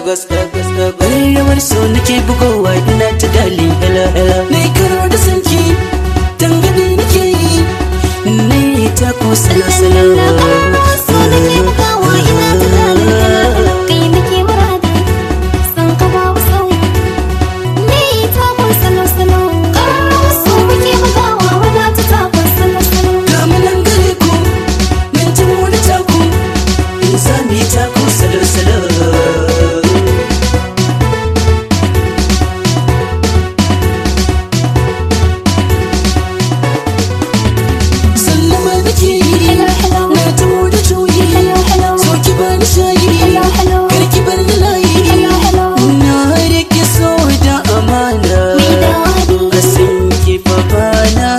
Lagos Lagos Lagos Rawar so nake bugowa ina ta dali hela hela Na yi karo da sanki Tangani nake yi Na yi tako sala sala Kamanan gare ku Nan ji mu da taku In za mu yi tako salo salo Sallama nake yi Na tumo da juyi So ki bani shayi Kar ki bar ni layi Na rike so da amana A san ki fa bana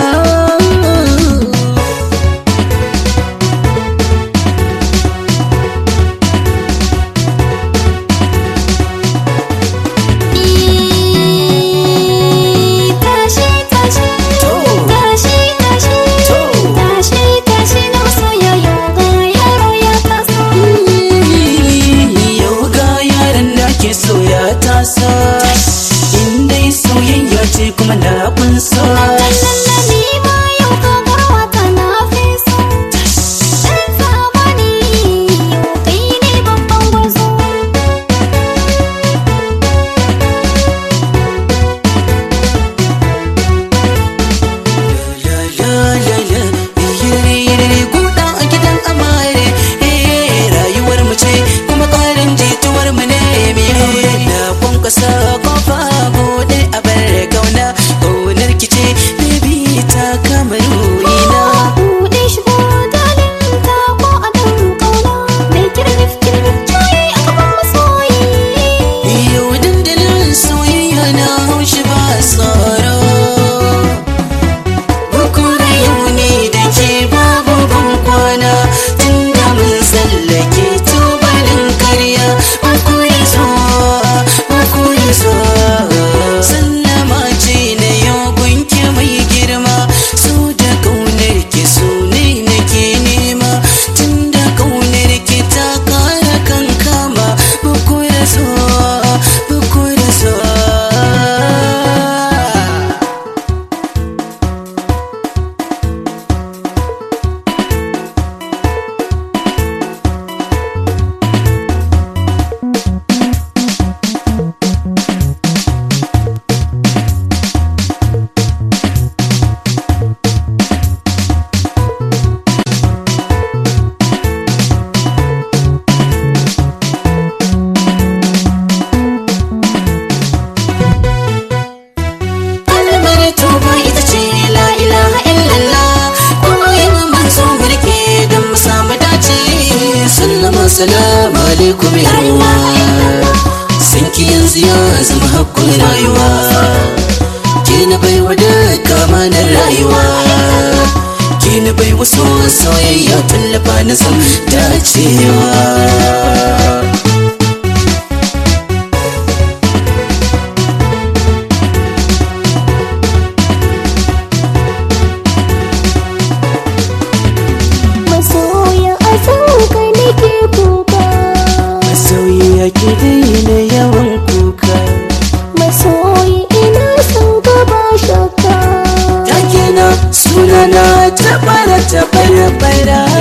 Yau ga yaran da ke soya tasa In dai soyayya ce kuma na kunsa La la la la Yire yire guda a gidan amare Eh rayuwar mu ce kuma ƙarin jituwar mu ne mi aure Na kwankwasa kofa bude a bar kauna Kaunar ki ce baby ta kama ruhina Yau dandalin soyayya na haushi ba tsoro Bukura yau ne da ke babu ban kwana Tun da mun tsallake tubalin karya Bukuri zo, bukuri zo Sallama ce na yau gunki mai girma So da kaunar ki so ne nake nema Tun da kaunar ki ta kara kan kama Bukura zo, bukura zo kalmar tuba ita ce la ilaha illallah koyin manzo mulki don mu samu dace sallama salamu alaikum ya ruwa san ki yanzu ya zama hakkun rayuwa ki na bai wa duka manar rayuwa ki na bai wa so soyayya tallafa na san dacewa Masoya a sauka nake kuka Masauyi ake daina yawan kuka Masoyi ina son ka ba shakka Take na sunana ta bara ta bara bara